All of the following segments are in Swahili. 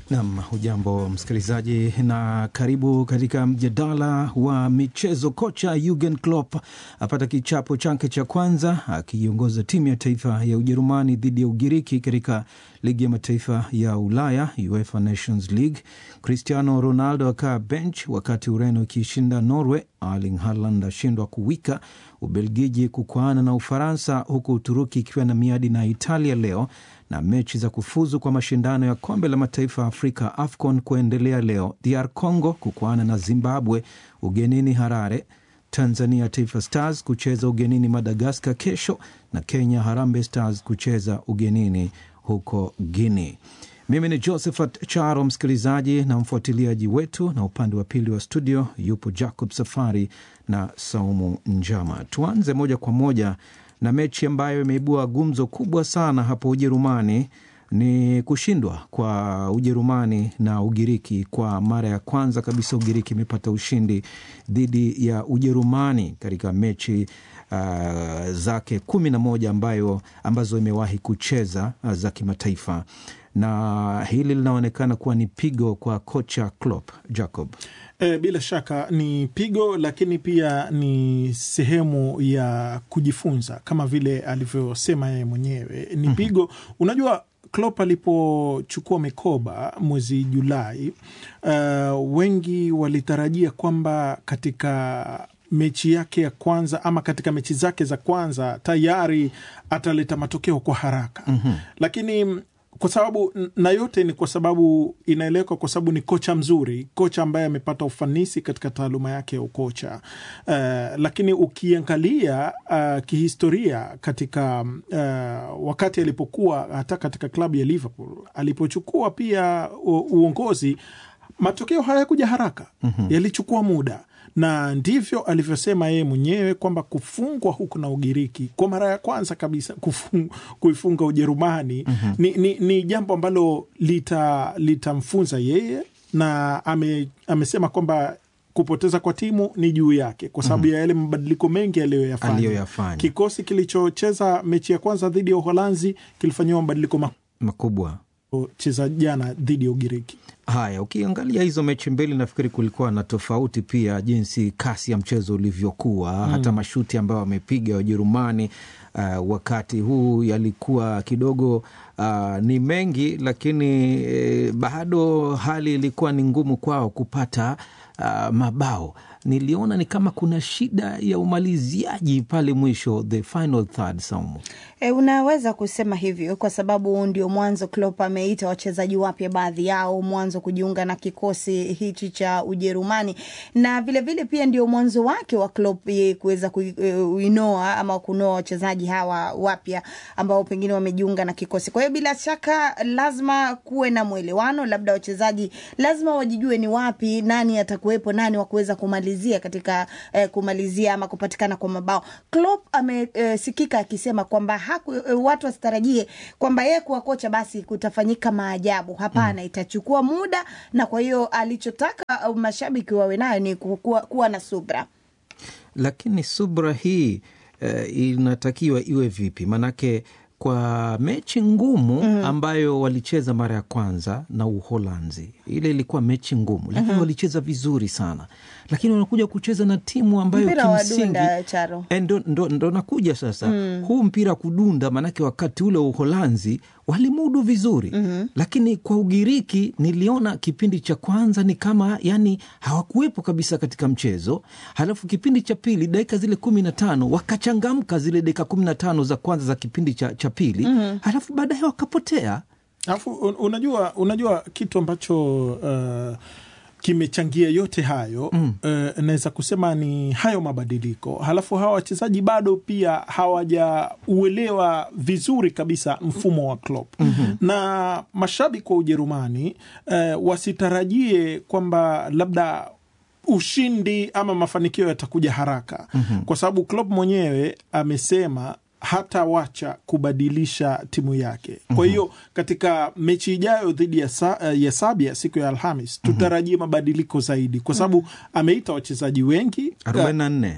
Nam, hujambo msikilizaji, na karibu katika mjadala wa michezo. Kocha Jurgen Klopp apata kichapo chake cha kwanza akiiongoza timu ya taifa ya Ujerumani dhidi ya Ugiriki katika ligi ya mataifa ya Ulaya, UEFA Nations League. Cristiano Ronaldo akaa bench wakati Ureno ikiishinda Norway. Erling Haaland ashindwa kuwika. Ubelgiji kukwaana na Ufaransa, huku Uturuki ikiwa na miadi na Italia leo na mechi za kufuzu kwa mashindano ya kombe la mataifa ya Afrika AFCON kuendelea leo. DR Congo kukwaana na Zimbabwe ugenini Harare. Tanzania Taifa Stars kucheza ugenini Madagaskar kesho, na Kenya Harambee Stars kucheza ugenini huko Guinea. Mimi ni Josephat Charo, msikilizaji na mfuatiliaji wetu, na upande wa pili wa studio yupo Jacob Safari na Saumu Njama. Tuanze moja kwa moja na mechi ambayo imeibua gumzo kubwa sana hapo Ujerumani. Ni kushindwa kwa Ujerumani na Ugiriki. Kwa mara ya kwanza kabisa Ugiriki imepata ushindi dhidi ya Ujerumani katika mechi uh, zake kumi na moja ambayo ambazo imewahi kucheza uh, za kimataifa na hili linaonekana kuwa ni pigo kwa kocha Klopp. Jacob, E, bila shaka ni pigo, lakini pia ni sehemu ya kujifunza kama vile alivyosema yeye mwenyewe ni pigo. Unajua, Klopp alipochukua mikoba mwezi Julai, uh, wengi walitarajia kwamba katika mechi yake ya kwanza ama katika mechi zake za kwanza tayari ataleta matokeo kwa haraka mm -hmm. lakini kwa sababu na yote ni kwa sababu inaeleweka, kwa sababu ni kocha mzuri, kocha ambaye amepata ufanisi katika taaluma yake ya ukocha. Uh, lakini ukiangalia uh, kihistoria katika uh, wakati alipokuwa hata katika klabu ya Liverpool alipochukua pia u, uongozi, matokeo hayakuja haraka mm -hmm. yalichukua muda na ndivyo alivyosema yeye mwenyewe kwamba kufungwa huku na Ugiriki kwa mara ya kwanza kabisa kufung, kuifunga Ujerumani mm -hmm. ni, ni, ni jambo ambalo litamfunza lita yeye na ame, amesema kwamba kupoteza kwa timu ni juu yake kwa sababu mm -hmm. ya yale mabadiliko mengi aliyoyafanya. Kikosi kilichocheza mechi ya kwanza dhidi ya Uholanzi kilifanyiwa mabadiliko makubwa cheza jana dhidi ya Ugiriki. Haya, ukiangalia hizo mechi mbili, nafikiri kulikuwa na tofauti pia, jinsi kasi ya mchezo ulivyokuwa mm. hata mashuti ambayo wamepiga Wajerumani uh, wakati huu yalikuwa kidogo uh, ni mengi, lakini eh, bado hali ilikuwa ni ngumu kwao kupata uh, mabao. Niliona ni kama kuna shida ya umaliziaji pale mwisho, the final third. Saumu, e, unaweza kusema hivyo kwa sababu ndio mwanzo Klopp ameita wachezaji wapya, baadhi yao mwanzo kujiunga na kikosi hichi cha Ujerumani, na vilevile vile pia ndio mwanzo wake wa Klopp kuweza kuinoa ama kunoa wachezaji hawa wapya ambao pengine wamejiunga na kikosi. Kwa hiyo bila shaka lazima kuwe na mwelewano, labda wachezaji lazima wajijue ni wapi nani atakuwepo, nani wa kuweza kumalizia katika eh, kumalizia ama kupatikana kwa mabao. Klopp amesikika eh, akisema kwamba haku, eh, watu wasitarajie kwamba yeye kuwa kocha basi kutafanyika maajabu. Hapana, mm. itachukua muda, na kwa hiyo alichotaka uh, mashabiki wawe nayo ni kuwa, kuwa na subra, lakini subra hii eh, inatakiwa iwe vipi? Maanake kwa mechi ngumu mm. ambayo walicheza mara ya kwanza na Uholanzi, ile ilikuwa mechi ngumu, lakini mm -hmm. walicheza vizuri sana, lakini wanakuja kucheza na timu ambayo kimsingi ndo, ndo, ndo nakuja sasa mm. huu mpira kudunda, maanake wakati ule Uholanzi walimudu vizuri mm -hmm. lakini kwa Ugiriki niliona kipindi cha kwanza ni kama yani hawakuwepo kabisa katika mchezo, halafu kipindi cha pili dakika zile kumi na tano wakachangamka zile dakika kumi na tano za kwanza za kipindi cha, cha pili mm -hmm. halafu baadaye wakapotea. Alafu unajua, unajua kitu ambacho uh, kimechangia yote hayo mm. Uh, naweza kusema ni hayo mabadiliko, halafu hawa wachezaji bado pia hawajauelewa vizuri kabisa mfumo wa Klopp mm -hmm. na mashabiki wa Ujerumani uh, wasitarajie kwamba labda ushindi ama mafanikio yatakuja haraka mm -hmm. kwa sababu Klopp mwenyewe amesema hatawacha kubadilisha timu yake. Kwa hiyo katika mechi ijayo dhidi ya, sa, ya Sabia siku ya Alhamis tutarajie mabadiliko zaidi, kwa sababu ameita wachezaji wengi 44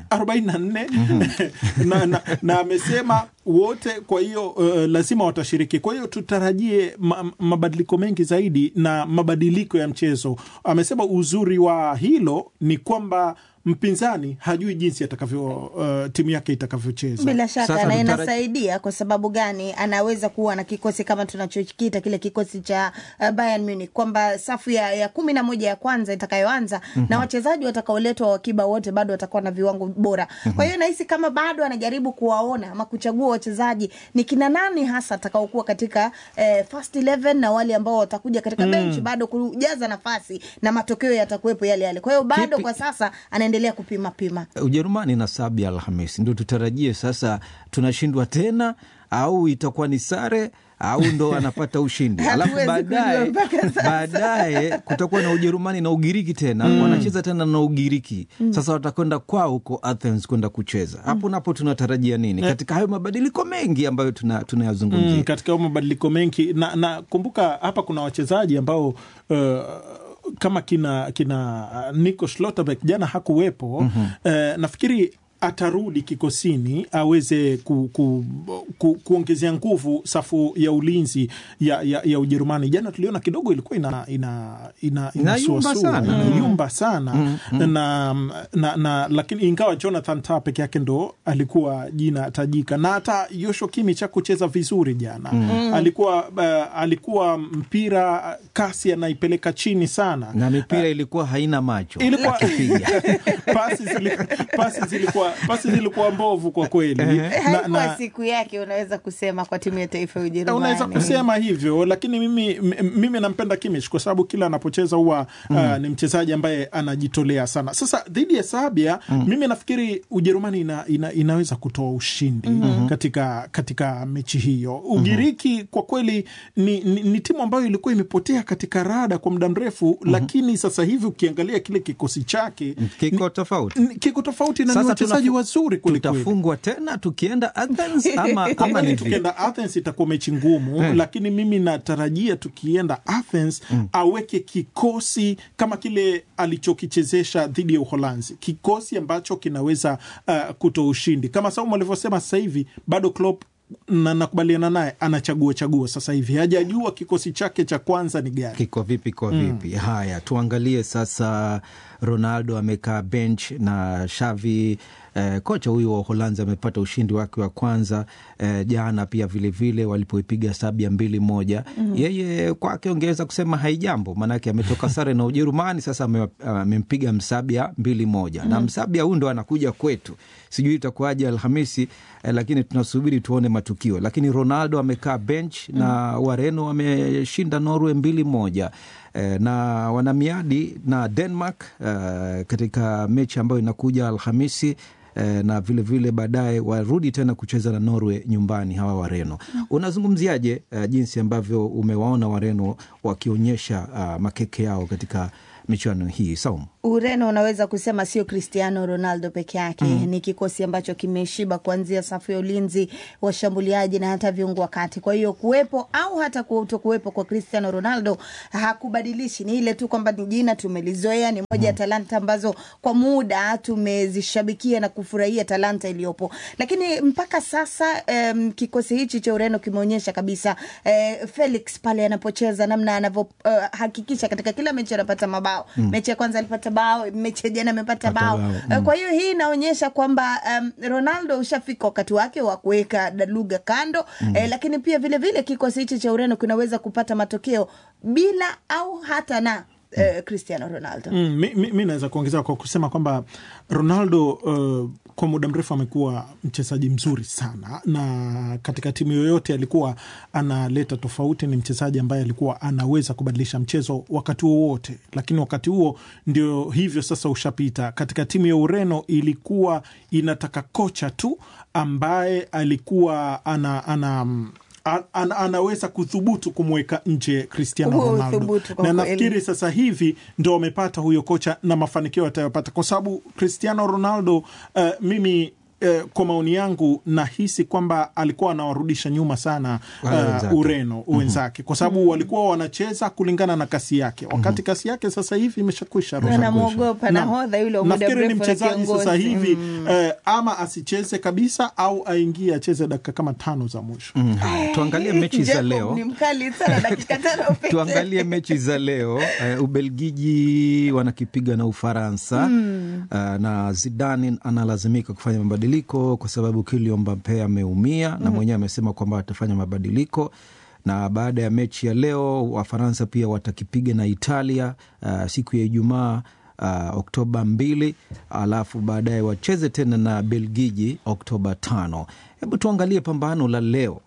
44 na, na, na amesema wote, kwa hiyo uh, lazima watashiriki. Kwa hiyo tutarajie ma, mabadiliko mengi zaidi na mabadiliko ya mchezo. Amesema uzuri wa hilo ni kwamba mpinzani hajui jinsi atakavyo uh, timu yake itakavyocheza. Bila shaka Sasa na tutara- inasaidia kwa sababu gani? Anaweza kuwa na kikosi kama tunachokiita kile kikosi cha uh, Bayern Munich kwamba safu ya, ya kumi na moja ya kwanza itakayoanza na wachezaji watakaoletwa wakiba wote bado watakuwa na viwango bora. Kwa hiyo nahisi kama bado anajaribu kuwaona ama kuchagua wachezaji ni kina nani hasa atakaokuwa katika eh, first 11 na wale ambao watakuja katika bench bado kujaza nafasi na matokeo yatakuwepo yale yale. Kwa hiyo bado Kipi- kwa sasa anaendelea kupima pima. Ujerumani na Sabia Alhamisi, ndio tutarajie sasa tunashindwa tena au itakuwa ni sare au ndo anapata ushindi alafu Hatuwezi baadaye kujua mpaka sasa. baadaye kutakuwa na Ujerumani na Ugiriki tena wanacheza tena na Ugiriki sasa watakwenda kwao huko Athens kwenda kucheza hapo napo tunatarajia nini katika hayo mabadiliko mengi ambayo tuna- tunayazungumzia Mm, katika hayo mabadiliko mengi na, na kumbuka hapa kuna wachezaji ambao uh, kama kina kina uh, Nico Schlotterbeck jana hakuwepo. mm-hmm. Uh, nafikiri atarudi kikosini aweze ku, ku, ku, kuongezea nguvu safu ya ulinzi ya, ya, ya Ujerumani. Jana tuliona kidogo ilikuwa ina ina ina Inayumba inasuasua, sana. inayumba sana na, na, na lakini ingawa Jonathan Tah peke yake ndo alikuwa jina tajika na hata Joshua Kimmich hakucheza vizuri jana alikuwa uh, alikuwa mpira kasi anaipeleka chini sana na mipira ilikuwa haina macho Ilikuwa- akipiga pasi zili- pasi zilikuwa pasi zilikuwa mbovu kwa kweli na, haikuwa na, siku yake unaweza kusema kwa timu ya taifa ya Ujerumani. unaweza kusema hivyo lakini mimi, m- mimi nampenda Kimmich kwa sababu kila anapocheza huwa uh, ni mchezaji ambaye anajitolea sana. Sasa dhidi ya Serbia mimi nafikiri Ujerumani ina, ina, inaweza kutoa ushindi katika, katika mechi hiyo. Ugiriki kwa kweli ni, ni, ni timu ambayo ilikuwa imepotea katika rada kwa muda mrefu, lakini sasa hivi ukiangalia kile kikosi chake kiko tofauti ni- kiko tofauti na ni Sasa wachezaji tunafu- wazuri kwelikweli. tutafungwa tena tukienda Athens ama, Kwa ama kweli ni vipi? tukienda Athens itakuwa mechi ngumu lakini mimi natarajia tukienda Athens aweke kikosi kama kile alichokichezesha dhidi ya Uholanzi, kikosi ambacho kinaweza uh, kutoa ushindi kama Saumu alivyosema. Sasa hivi bado Klopp na nakubaliana naye, anachagua chagua sasa hivi, hajajua kikosi chake cha kwanza ni gani. kiko vipi kwa vipi haya tuangalie sasa ronaldo amekaa bench na shavi eh, kocha huyu wa uholanzi amepata ushindi wake wa kwanza eh, jana pia vilevile walipoipiga sabia mbili moja yeye kwake ongeweza kusema haijambo maanake ametoka sare na ujerumani sasa ame- amempiga msabia mbili moja na msabia huyu ndo anakuja kwetu sijui itakuwaje alhamisi eh, lakini tunasubiri tuone matukio lakini ronaldo amekaa bench na wareno wameshinda norway mbili moja eh, na wana miadi na denmark eh, katika mechi ambayo inakuja alhamisi eh, na vilevile baadaye warudi tena kucheza na norway nyumbani hawa wareno unazungumziaje eh, jinsi ambavyo umewaona wareno wakionyesha uh, makeke yao katika michuano hii saumu Ureno unaweza kusema sio Cristiano Ronaldo peke yake mm. Ni kikosi ambacho kimeshiba kuanzia safu ya ulinzi, washambuliaji na hata viungo wa kati. Kwa hiyo kuwepo au hata kuto kuwepo kwa Cristiano Ronaldo hakubadilishi, ni ile tu kwamba ni jina tumelizoea, ni moja ya talanta ambazo kwa muda tumezishabikia na kufurahia talanta iliyopo, lakini mpaka sasa um, kikosi hichi cha Ureno kimeonyesha kabisa eh, Felix pale anapocheza namna anavyohakikisha uh, katika kila mechi anapata mabao mm. Mechi ya kwanza alipata bao, mechi ya jana amepata Pata bao bao, Eh, kwa hiyo hii inaonyesha kwamba um, Ronaldo ushafika wakati wake wa kuweka daluga kando mm. eh, lakini pia vile vile kikosi hichi cha Ureno kinaweza kupata matokeo bila au hata na eh, Cristiano Ronaldo Mm, mi, mi, mi naweza kuongezea kwa kusema kwamba Ronaldo uh, kwa muda mrefu amekuwa mchezaji mzuri sana, na katika timu yoyote alikuwa analeta tofauti. Ni mchezaji ambaye alikuwa anaweza kubadilisha mchezo wakati wowote, lakini wakati huo ndio hivyo sasa ushapita. Katika timu ya Ureno ilikuwa inataka kocha tu ambaye alikuwa ana, ana an, an, anaweza kuthubutu kumweka nje Cristiano Huo Ronaldo uthubutu kwa na kweli. nafikiri sasa hivi ndo wamepata huyo kocha na mafanikio atayopata, kwa sababu Cristiano Ronaldo uh, mimi eh, kwa maoni yangu nahisi kwamba alikuwa anawarudisha nyuma sana Wale uh, wenzake. Ureno wenzake kwa sababu walikuwa wanacheza kulingana na kasi yake, wakati kasi yake sasa hivi imeshakwisha. Rosa. Wanamwogopa Naam. nahodha yule wa muda Nafikiri ni mrefu na mchezaji sasa kiongozi. hivi eh, ama asicheze kabisa au aingie acheze dakika kama tano za mwisho. Mm, haya, tuangalie mechi za Jacob leo. ni mkali sana dakika tano pekee. tuangalie mechi za leo uh, ubelgiji wanakipiga na ufaransa uh, na zidane analazimika kufanya mabadiliko kwa sababu Kylian Mbappe ameumia na mwenyewe amesema kwamba atafanya mabadiliko na baada ya mechi ya leo wafaransa pia watakipiga na italia uh, siku ya ijumaa uh, oktoba mbili alafu baadaye wacheze tena na belgiji oktoba tano hebu tuangalie pambano la leo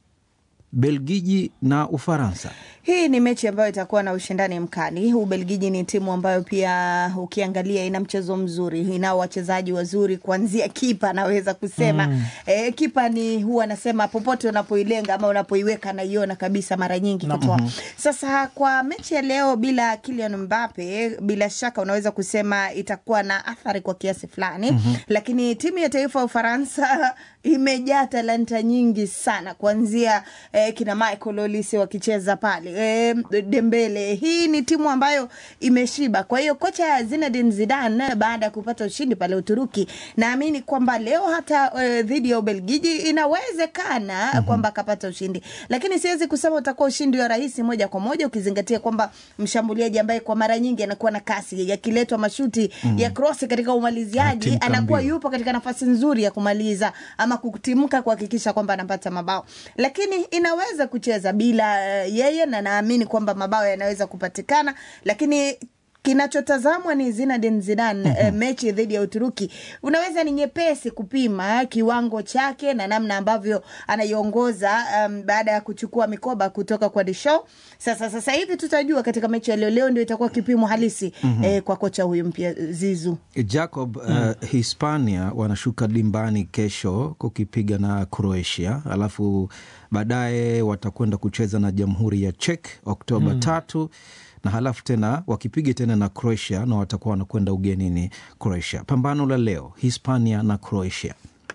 belgiji na ufaransa Hii ni mechi ambayo itakuwa na ushindani mkali. Ubelgiji ni timu ambayo pia ukiangalia ina mchezo mzuri, inao wachezaji wazuri, kuanzia kipa naweza kusema mm. E, kipa ni huwa anasema popote unapoilenga ama unapoiweka naiona kabisa mara nyingi katoa. Sasa kwa mechi ya leo bila Kylian Mbappe, bila shaka unaweza kusema itakuwa na athari kwa kiasi fulani mm-hmm. Lakini timu ya taifa ya Ufaransa imejaa talanta nyingi sana kuanzia eh, kina Michael Olise wakicheza pale eh, Dembele. Hii ni timu ambayo imeshiba. Kwa hiyo kocha Zinedine Zidane baada ya kupata ushindi pale Uturuki, naamini kwamba leo hata eh, dhidi ya Ubelgiji inawezekana mm-hmm. kwamba akapata ushindi, lakini siwezi kusema utakuwa ushindi wa rahisi moja kwa moja, ukizingatia kwamba mshambuliaji ambaye kwa mara nyingi anakuwa na kasi yakiletwa mashuti mm-hmm. ya cross katika umaliziaji Atimka anakuwa mbio. yupo katika nafasi nzuri ya kumaliza ama kutimka kuhakikisha kwamba anapata mabao, lakini inaweza kucheza bila uh, yeye, na naamini kwamba mabao yanaweza kupatikana, lakini kinachotazamwa ni Zinedine Zidane mm-hmm. eh, mechi dhidi ya Uturuki unaweza ni nyepesi kupima kiwango chake na namna ambavyo anaiongoza um, baada ya kuchukua mikoba kutoka kwa Deschamps. Sasa sasa hivi tutajua katika mechi ya leo. Leo ndio itakuwa kipimo halisi mm-hmm. eh, kwa kocha huyu mpya Zizu. Jacob, uh, Hispania wanashuka dimbani kesho kukipiga na Croatia, alafu baadaye watakwenda kucheza na Jamhuri ya Czech Oktoba mm. tatu na halafu tena wakipiga tena na Croatia na watakuwa wanakwenda ugenini Croatia. Pambano la leo Hispania na Croatia.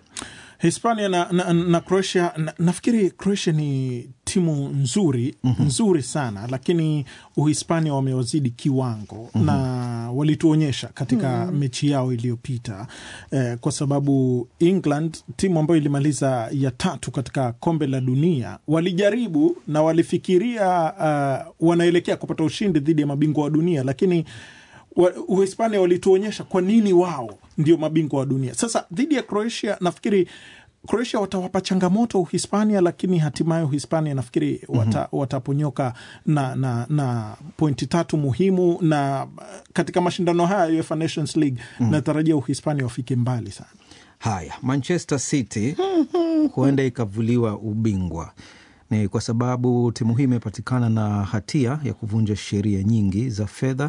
Hispania na, na, na Croatia na, nafikiri Croatia ni timu nzuri mm-hmm. nzuri sana, lakini Uhispania wamewazidi kiwango mm-hmm. na walituonyesha katika mm-hmm. mechi yao iliyopita eh, kwa sababu England, timu ambayo ilimaliza ya tatu katika kombe la dunia, walijaribu na walifikiria uh, wanaelekea kupata ushindi dhidi ya mabingwa wa dunia, lakini wa- Uhispania walituonyesha kwa nini wao ndio mabingwa wa dunia. Sasa dhidi ya Croatia, nafikiri Croatia watawapa changamoto Uhispania, lakini hatimaye Uhispania nafikiri wata, mm-hmm. wataponyoka na, na, na pointi tatu muhimu, na uh, katika mashindano haya ya UEFA Nations League mm-hmm. natarajia Uhispania wafike mbali sana. Haya, Manchester City huenda ikavuliwa ubingwa ni kwa sababu timu hii imepatikana na hatia ya kuvunja sheria nyingi za fedha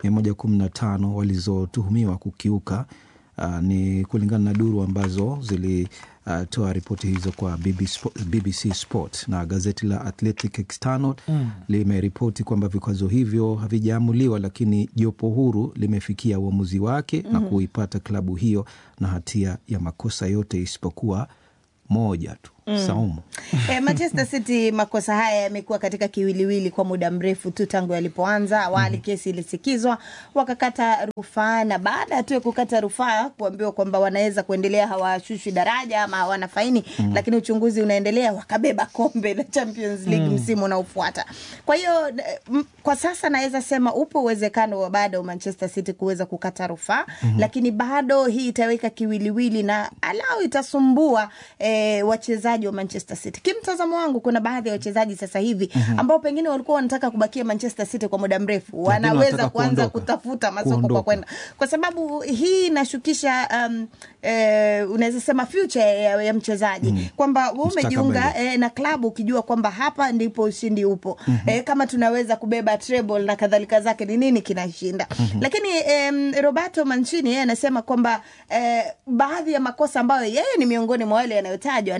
115 walizotuhumiwa kukiuka. Uh, ni kulingana na duru ambazo zilitoa uh, ripoti hizo kwa BBC, Spo- BBC Sport na gazeti la Athletic External mm. limeripoti kwamba vikwazo hivyo havijaamuliwa, lakini jopo huru limefikia uamuzi wake mm. na kuipata klabu hiyo na hatia ya makosa yote isipokuwa moja tu mm. Saumu. Eh, Manchester City makosa haya yamekuwa katika kiwiliwili kwa muda mrefu tu tangu yalipoanza. Awali mm. kesi ilisikizwa, wakakata rufaa, na baada tu ya kukata rufaa kuambiwa kwamba wanaweza kuendelea, hawashushwi daraja ama hawana faini mm. lakini uchunguzi unaendelea, wakabeba kombe la Champions League mm. msimu unaofuata. Kwa hiyo eh, m- kwa sasa naweza sema upo uwezekano wa bado Manchester City kuweza kukata rufaa mm-hmm. lakini bado hii itaweka kiwiliwili na alau itasumbua eh, wachezaji wa Manchester City. Kimtazamo wangu, kuna baadhi ya wachezaji sasa hivi mm-hmm. ambao pengine walikuwa wanataka kubakia Manchester City kwa muda mrefu, wanaweza wanataka kuanza kuondoka. kutafuta masoko kwa Kuondoka. kwenda, kwa sababu hii inashukisha um, eh, unaweza sema future ya, ya mchezaji mm. kwamba wewe umejiunga Mustakabali. eh, na klabu ukijua kwamba hapa ndipo ushindi upo mm-hmm. eh, kama tunaweza kubeba treble na kadhalika zake ni nini kinashinda mm-hmm. lakini eh, Roberto Mancini yeye anasema kwamba eh, baadhi ya makosa ambayo yeye ni miongoni mwa wale yanayotajwa anasema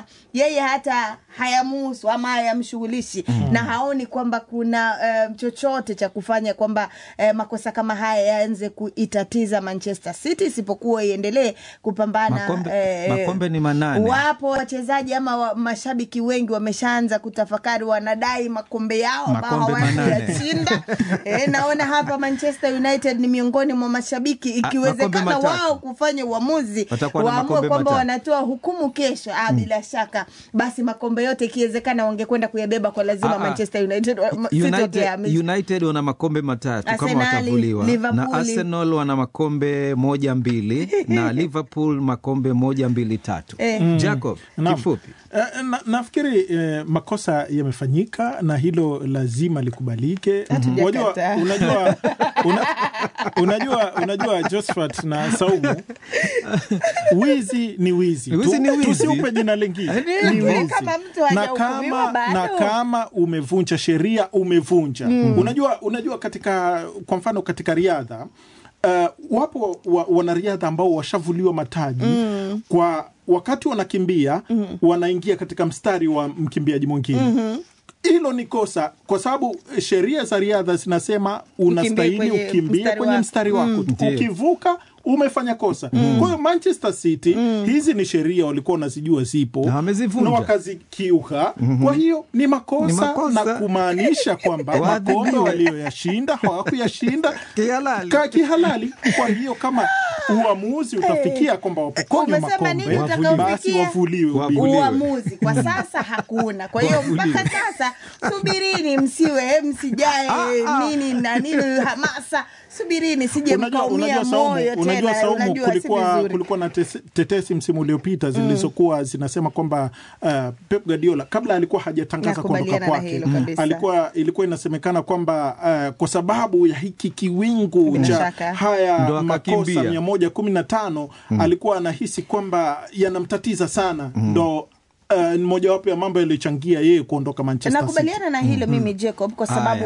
kwamba yeye hata hayamuhusu ama hayamshughulishi na haoni kwamba kuna uh, chochote cha kufanya kwamba uh, makosa kama haya yaanze kuitatiza Manchester City isipokuwa iendelee kupambana Makombe- eh, makombe ni manane. wapo wachezaji ama wa, mashabiki wengi wameshaanza kutafakari wanadai makombe yao ambao Makombe manane. hawajayashinda e, naona hapa Manchester United ni miongoni mwa mashabiki makombe ikiwezekana matatu. wao kufanya uamuzi Watakuwa na waamue makombe kwamba matatu. wanatoa hukumu kesho ah, bila shaka basi makombe yote ikiwezekana wangekwenda kuyabeba kwa lazima Ah, ah. Manchester United wa- City United, watayahamisha. United wana makombe matatu kama Arsenali, watavuliwa na Liverpool. Arsenal wana makombe moja mbili na Liverpool makombe moja mbili tatu. Eh. Jacob, Naam. kifupi Eh, na, nafikiri eh, makosa yamefanyika na hilo lazima likubalike. Unajua, Hatujakataa. unajua, una, unajua, unajua Josephat na Saumu, wizi ni wizi, Wizi ni wizi. tusiupe jina lingine Eh, ni lakini wizi. kama mtu na hajahukumiwa kama, bado. na kama umevunja sheria umevunja. Unajua, unajua katika kwa mfano katika riadha Uh, wapo wa, wanariadha ambao washavuliwa mataji kwa wakati wanakimbia wanaingia katika mstari wa mkimbiaji mwingine hilo ni kosa kwa sababu sheria za riadha zinasema unastahili kwenye ukimbie mstari kwenye wako. mstari wako tu. Ndiyo. ukivuka umefanya kosa kwa hiyo manchester city hizi ni sheria walikuwa wanazijua zipo Na wamezivunja. na wakazikiuka kwa hiyo ni makosa, Ni makosa. na kumaanisha kwamba Waadhibiwe. makombe walioyashinda hawakuyashinda Kihalali. ka kihalali kwa hiyo kama uamuzi utafikia kwamba wapokonywa Umesema nini makombe utakaofikia? basi wavuliwe Wavuliwe. ubingwa. uamuzi kwa sasa hakuna kwa hiyo Wavuliwe. mpaka sasa subirini msiwe msijae Ah, ah. nini na nini hamasa subirini sije unajua, mkaumia unajua Saumu, moyo unajua tena Saumu, unajua si kulikuwa, vizuri kulikuwa na tes- tetesi msimu uliopita zilizokuwa zinasema kwamba uh, Pep Guardiola kabla alikuwa hajatangaza kuondoka Nakubaliana na kwake hilo kabisa. alikuwa ilikuwa inasemekana kwamba uh, kwa sababu ya hiki kiwingu Bila cha shaka. Ndo haya makosa akakimbia. mia moja kumi na tano alikuwa anahisi kwamba yanamtatiza sana ndo uh, ni mojawapo ya mambo yaliyochangia yeye kuondoka Manchester City. nakubaliana na hilo mimi Jacob kwa sababu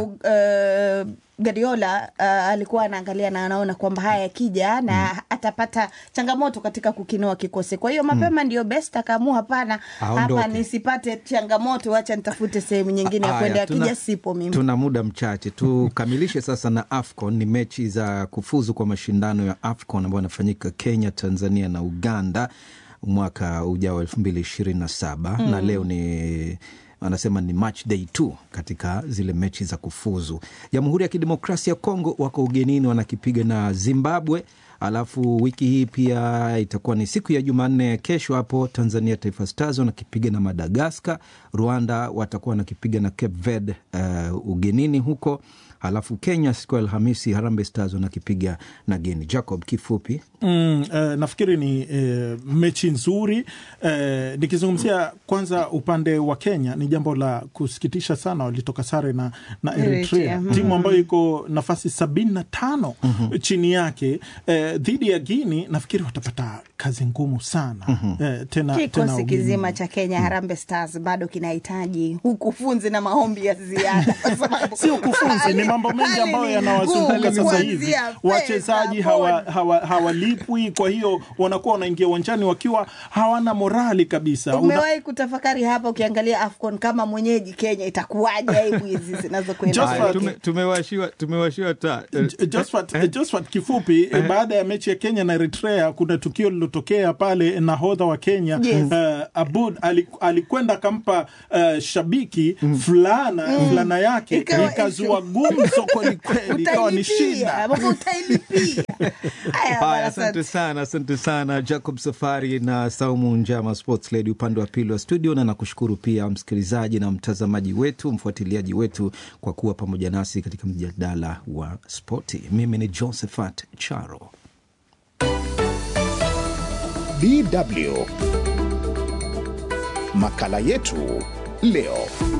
uh, Guardiola uh, alikuwa anaangalia na anaona kwamba haya yakija na atapata changamoto katika kukinoa kikosi. Kwa hiyo mapema ndio best akaamua, hapana, Aondoke. hapa nisipate changamoto, wacha nitafute sehemu nyingine ya Haya, kwenda, tuna- akija sipo mimi. Tuna muda mchache tukamilishe sasa na AFCON. Ni mechi za kufuzu kwa mashindano ya AFCON ambayo yanafanyika Kenya, Tanzania na Uganda mwaka ujao elfu mbili ishirini na saba na leo ni anasema ni match day two katika zile mechi za kufuzu. Jamhuri ya Kidemokrasia ya Kongo wako ugenini wanakipiga na Zimbabwe. Alafu wiki hii pia itakuwa ni siku ya Jumanne, kesho hapo Tanzania Taifa Stars wanakipiga na Madagaskar. Rwanda watakuwa wanakipiga na Cape Verde uh, ugenini huko. Alafu Kenya siku ya Alhamisi Harambee Stars wanakipiga na Geni. Jacob, kifupi Mm, eh, nafikiri ni eh, mechi nzuri eh, nikizungumzia kwanza upande wa Kenya ni jambo la kusikitisha sana, walitoka sare na, na Eritrea, Eritrea, mhm. timu ambayo iko nafasi sabini na tano chini yake eh, dhidi ya Guini. Nafikiri watapata kazi ngumu sana eh, tena, tena Kikosi ugenini. kizima cha Kenya Harambee Stars bado kinahitaji ukufunzi na maombi ya ziada, kwa sababu si ukufunzi, ni mambo mengi hali ambayo ni yanawazunguka ngumu, sasa hivi. kuanzia fedha, Wachezaji hawa, bodi. hawa, hawalipwi, kwa hiyo wanakuwa wanaingia uwanjani wakiwa hawana morali kabisa. Una- Umewahi kutafakari hapa, ukiangalia AFCON kama mwenyeji Kenya itakuwaje aibu hizi zinazokwenda Just kwake? for- tume, tumewashiwa tumewashiwa ta J- Josephat, Josephat, kifupi eh, baada ya mechi ya Kenya na Eritrea kuna tukio lilotokea pale, nahodha wa Kenya Yes. eh, Abud ali- alikwenda akampa eh, shabiki fulana fulana yake Ikawa ikazua gumzo kwelikweli, ikawa ni Utailipia, shida. ambapo utailipia. Haya, Haya, bwana, asante sana, asante sana Jacob Safari na Saumu Njama, sports lady upande wa pili wa studio, na nakushukuru pia msikilizaji na mtazamaji wetu, mfuatiliaji wetu kwa kuwa pamoja nasi katika mjadala wa spoti. Mimi ni Josephat Charo. DW. Makala yetu leo.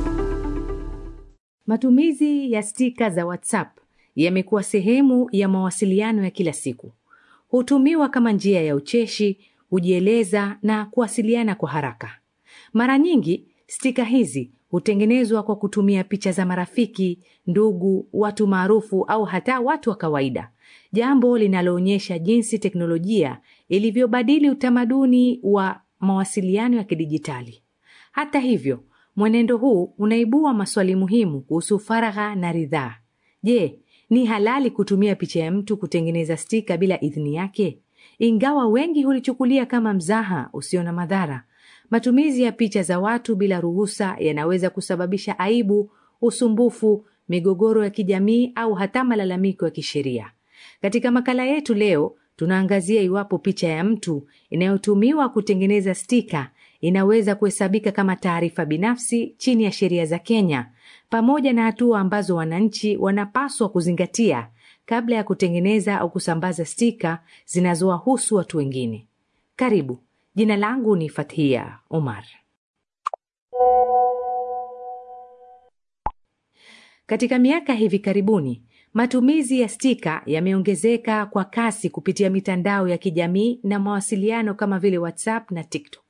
Matumizi ya stika za WhatsApp yamekuwa sehemu ya mawasiliano ya kila siku. Hutumiwa kama njia ya ucheshi, kujieleza na kuwasiliana kwa haraka. Mara nyingi stika hizi hutengenezwa kwa kutumia picha za marafiki, ndugu, watu maarufu au hata watu wa kawaida, jambo linaloonyesha jinsi teknolojia ilivyobadili utamaduni wa mawasiliano ya kidijitali. Hata hivyo, mwenendo huu unaibua maswali muhimu kuhusu faragha na ridhaa. Je, ni halali kutumia picha ya mtu kutengeneza stika bila idhini yake? Ingawa wengi hulichukulia kama mzaha usio na madhara, matumizi ya picha za watu bila ruhusa yanaweza kusababisha aibu, usumbufu, migogoro ya kijamii au hata malalamiko ya kisheria. Katika makala yetu leo, tunaangazia iwapo picha ya mtu inayotumiwa kutengeneza stika inaweza kuhesabika kama taarifa binafsi chini ya sheria za Kenya, pamoja na hatua ambazo wananchi wanapaswa kuzingatia kabla ya kutengeneza au kusambaza stika zinazowahusu watu wengine. Karibu. Jina langu ni Fathia Omar. Katika miaka hivi karibuni, matumizi ya stika yameongezeka kwa kasi kupitia mitandao ya kijamii na mawasiliano kama vile WhatsApp na TikTok.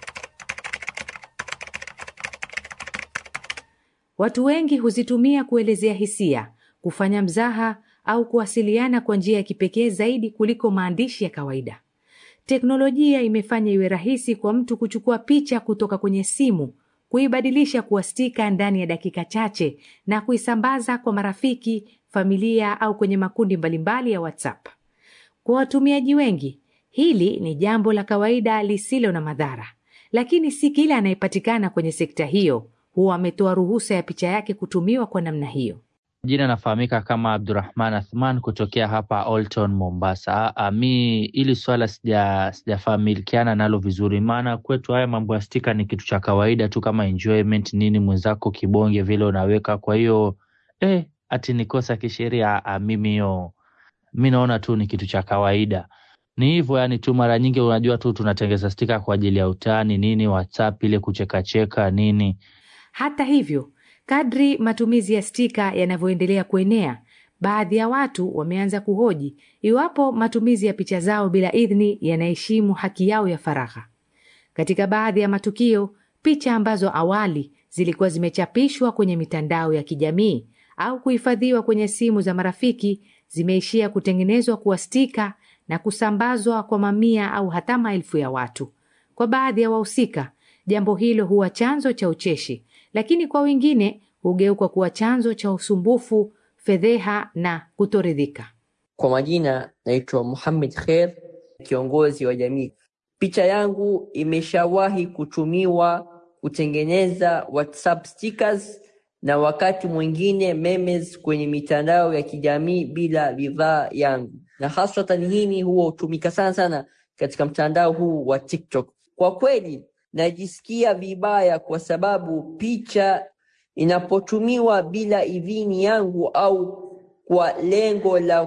Watu wengi huzitumia kuelezea hisia, kufanya mzaha au kuwasiliana kwa njia ya kipekee zaidi kuliko maandishi ya kawaida. Teknolojia imefanya iwe rahisi kwa mtu kuchukua picha kutoka kwenye simu, kuibadilisha kuwa stika ndani ya dakika chache na kuisambaza kwa marafiki, familia au kwenye makundi mbalimbali ya WhatsApp. Kwa watumiaji wengi, hili ni jambo la kawaida lisilo na madhara, lakini si kila anayepatikana kwenye sekta hiyo huwa ametoa ruhusa ya picha yake kutumiwa kwa namna hiyo. Jina nafahamika kama Abdurahman Athman kutokea hapa Olton, Mombasa. A, mi ili swala sija sijafamilikiana nalo vizuri, maana kwetu haya mambo ya stika ni kitu cha kawaida tu kama enjoyment nini, mwenzako kibonge vile unaweka. Kwa hiyo eh, ati ni kosa kisheria? Mimi hiyo mi naona tu ni kitu cha kawaida, ni hivyo yani tu. Mara nyingi unajua tu tunatengeza stika kwa ajili ya utani nini, WhatsApp ile kuchekacheka nini. Hata hivyo Kadri matumizi ya stika yanavyoendelea kuenea, baadhi ya watu wameanza kuhoji iwapo matumizi ya picha zao bila idhini yanaheshimu haki yao ya faragha. Katika baadhi ya matukio, picha ambazo awali zilikuwa zimechapishwa kwenye mitandao ya kijamii au kuhifadhiwa kwenye simu za marafiki zimeishia kutengenezwa kuwa stika na kusambazwa kwa mamia au hata maelfu ya watu. Kwa baadhi ya wahusika, jambo hilo huwa chanzo cha ucheshi lakini kwa wengine hugeuka kuwa chanzo cha usumbufu, fedheha na kutoridhika. Kwa majina naitwa Muhammad Kher, kiongozi wa jamii. Picha yangu imeshawahi kutumiwa kutengeneza WhatsApp stickers na wakati mwingine memes kwenye mitandao ya kijamii bila ridhaa yangu, na haswatan hini huwa hutumika sana sana katika mtandao huu wa TikTok. Kwa kweli najisikia vibaya kwa sababu picha inapotumiwa bila idhini yangu au kwa lengo la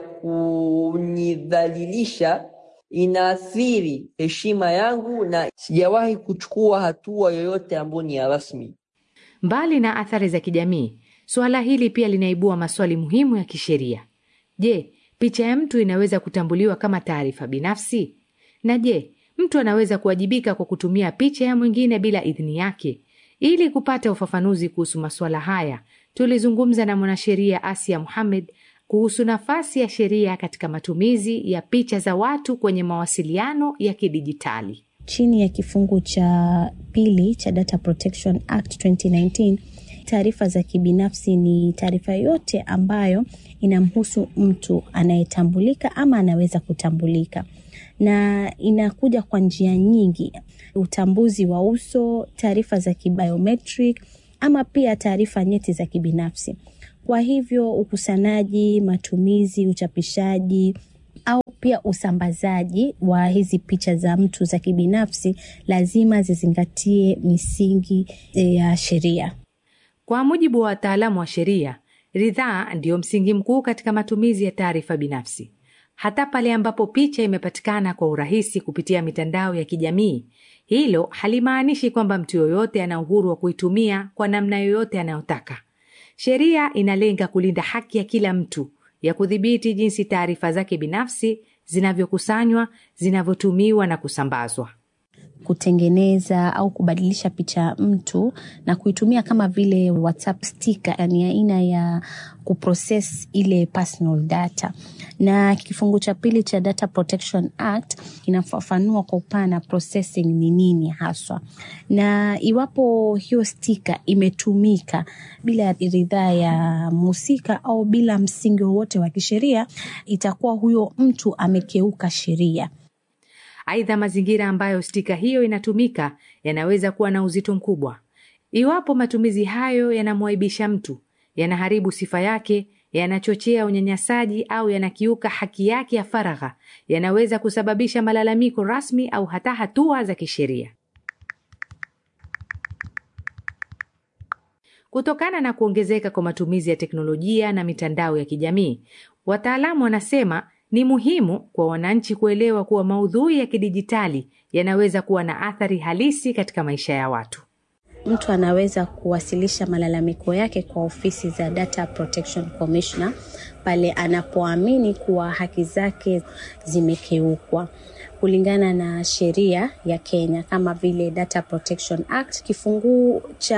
kunidhalilisha inaathiri heshima yangu na sijawahi kuchukua hatua yoyote ambayo ni ya rasmi. Mbali na athari za kijamii, suala hili pia linaibua maswali muhimu ya kisheria. Je, picha ya mtu inaweza kutambuliwa kama taarifa binafsi? Na je, mtu anaweza kuwajibika kwa kutumia picha ya mwingine bila idhini yake? Ili kupata ufafanuzi kuhusu masuala haya, tulizungumza na mwanasheria Asia Muhamed kuhusu nafasi ya sheria katika matumizi ya picha za watu kwenye mawasiliano ya kidijitali. Chini ya kifungu cha pili cha Data Protection Act 2019, taarifa za kibinafsi ni taarifa yote ambayo inamhusu mtu anayetambulika ama anaweza kutambulika na inakuja kwa njia nyingi: utambuzi wa uso, taarifa za kibiometric, ama pia taarifa nyeti za kibinafsi. Kwa hivyo ukusanyaji, matumizi, uchapishaji au pia usambazaji wa hizi picha za mtu za kibinafsi lazima zizingatie misingi ya sheria. Kwa mujibu wa wataalamu wa sheria, ridhaa ndiyo msingi mkuu katika matumizi ya taarifa binafsi. Hata pale ambapo picha imepatikana kwa urahisi kupitia mitandao ya kijamii, hilo halimaanishi kwamba mtu yoyote ana uhuru wa kuitumia kwa namna yoyote anayotaka. Sheria inalenga kulinda haki ya kila mtu ya kudhibiti jinsi taarifa zake binafsi zinavyokusanywa, zinavyotumiwa na kusambazwa. kutengeneza au kubadilisha picha ya mtu na kuitumia kama vile WhatsApp sticker, yani aina ya kuprocess ile personal data. Na kifungu cha pili cha Data Protection Act kinafafanua kwa upana processing ni nini haswa, na iwapo hiyo stika imetumika bila ridhaa ya mhusika au bila msingi wowote wa kisheria, itakuwa huyo mtu amekeuka sheria. Aidha, mazingira ambayo stika hiyo inatumika yanaweza kuwa na uzito mkubwa. Iwapo matumizi hayo yanamwaibisha mtu, yanaharibu sifa yake, yanachochea unyanyasaji au yanakiuka haki yake ya faragha, yanaweza kusababisha malalamiko rasmi au hata hatua za kisheria. Kutokana na kuongezeka kwa matumizi ya teknolojia na mitandao ya kijamii, wataalamu wanasema ni muhimu kwa wananchi kuelewa kuwa maudhui ya kidijitali yanaweza kuwa na athari halisi katika maisha ya watu. Mtu anaweza kuwasilisha malalamiko yake kwa ofisi za Data Protection Commissioner pale anapoamini kuwa haki zake zimekeukwa kulingana na sheria ya Kenya kama vile Data Protection Act kifungu cha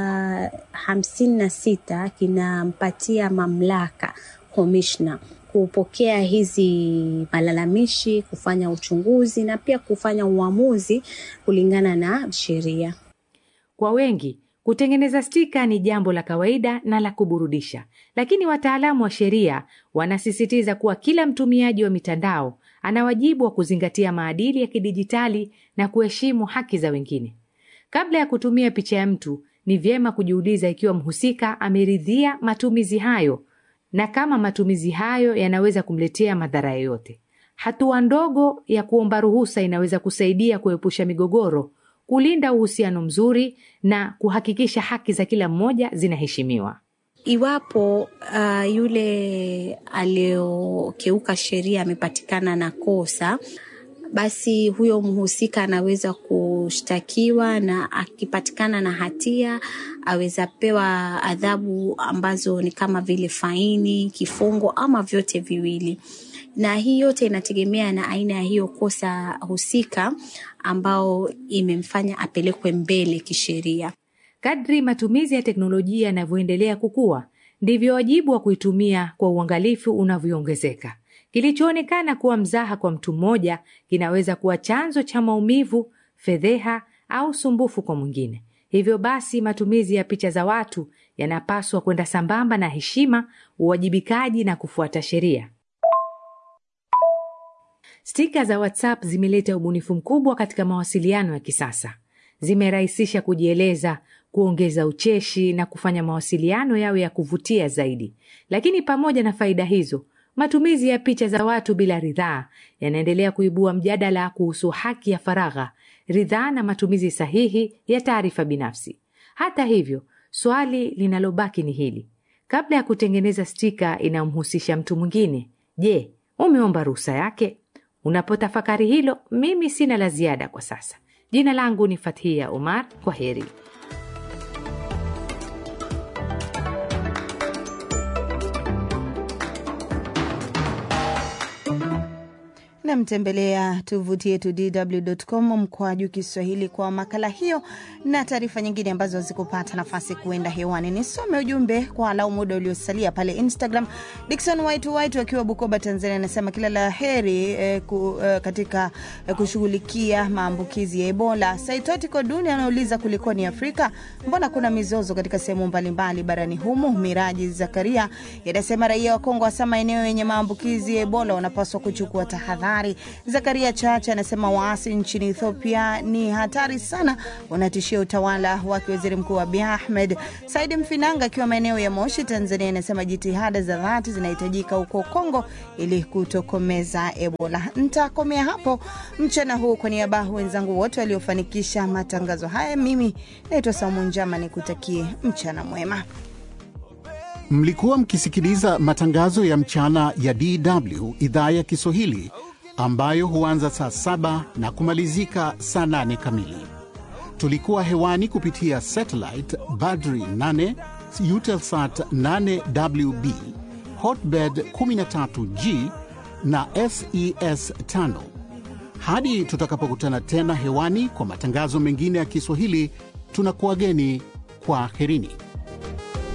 hamsini na sita kinampatia mamlaka komishna kupokea hizi malalamishi, kufanya uchunguzi na pia kufanya uamuzi kulingana na sheria. Kwa wengi kutengeneza stika ni jambo la kawaida na la kuburudisha, lakini wataalamu wa sheria wanasisitiza kuwa kila mtumiaji wa mitandao ana wajibu wa kuzingatia maadili ya kidijitali na kuheshimu haki za wengine. Kabla ya kutumia picha ya mtu, ni vyema kujiuliza ikiwa mhusika ameridhia matumizi hayo na kama matumizi hayo yanaweza kumletea madhara yoyote. Hatua ndogo ya kuomba ruhusa inaweza kusaidia kuepusha migogoro, kulinda uhusiano mzuri na kuhakikisha haki za kila mmoja zinaheshimiwa. Iwapo uh, yule aliyokeuka sheria amepatikana na kosa, basi huyo mhusika anaweza kushtakiwa na akipatikana na hatia aweza pewa adhabu ambazo ni kama vile faini, kifungo ama vyote viwili. Na hii yote inategemea na aina ya hiyo kosa husika ambao imemfanya apelekwe mbele kisheria. Kadri matumizi ya teknolojia yanavyoendelea kukua, ndivyo wajibu wa kuitumia kwa uangalifu unavyoongezeka. Kilichoonekana kuwa mzaha kwa mtu mmoja kinaweza kuwa chanzo cha maumivu, fedheha au sumbufu kwa mwingine. Hivyo basi, matumizi ya picha za watu yanapaswa kwenda sambamba na heshima, uwajibikaji na kufuata sheria. Stika za WhatsApp zimeleta ubunifu mkubwa katika mawasiliano ya kisasa. Zimerahisisha kujieleza, kuongeza ucheshi na kufanya mawasiliano yawe ya kuvutia zaidi. Lakini pamoja na faida hizo, matumizi ya picha za watu bila ridhaa yanaendelea kuibua mjadala kuhusu haki ya faragha, ridhaa na matumizi sahihi ya taarifa binafsi. Hata hivyo, swali linalobaki ni hili: kabla ya kutengeneza stika inayomhusisha mtu mwingine, je, umeomba ruhusa yake? Unapotafakari hilo, mimi sina la ziada kwa sasa. Jina langu ni Fathia Omar. Kwa heri. namtembelea tovuti yetu dw.com mkwaju Kiswahili kwa makala hiyo na taarifa nyingine ambazo zikupata nafasi kuenda hewani. Nisome ujumbe kwa alau muda uliosalia pale Instagram. Dikson White White wakiwa Bukoba, Tanzania, anasema kila la heri eh, ku, eh, katika eh, kushughulikia maambukizi ya Ebola. Saitoti Koduni anauliza kulikoni Afrika, mbona kuna mizozo katika sehemu mbalimbali barani humo? Miraji Zakaria yanasema raia wa Kongo hasa maeneo yenye maambukizi ya Ebola wanapaswa kuchukua tahadhari. Zakaria Chacha anasema waasi nchini Ethiopia ni hatari sana, wanatishia utawala wake waziri mkuu Abiy Ahmed. Saidi Mfinanga akiwa maeneo ya Moshi, Tanzania, anasema jitihada za dhati zinahitajika huko Kongo ili kutokomeza Ebola. Ntakomea hapo mchana huu. Kwa niaba wenzangu wote waliofanikisha matangazo haya, mimi naitwa Saumu Njama, nikutakie mchana mwema. Mlikuwa mkisikiliza matangazo ya mchana ya DW idhaa ya Kiswahili ambayo huanza saa saba na kumalizika saa nane kamili. Tulikuwa hewani kupitia satellite Badri 8 Eutelsat 8WB Hotbird 13G na SES 5. Hadi tutakapokutana tena hewani kwa matangazo mengine ya Kiswahili, tunakuwageni kwa aherini.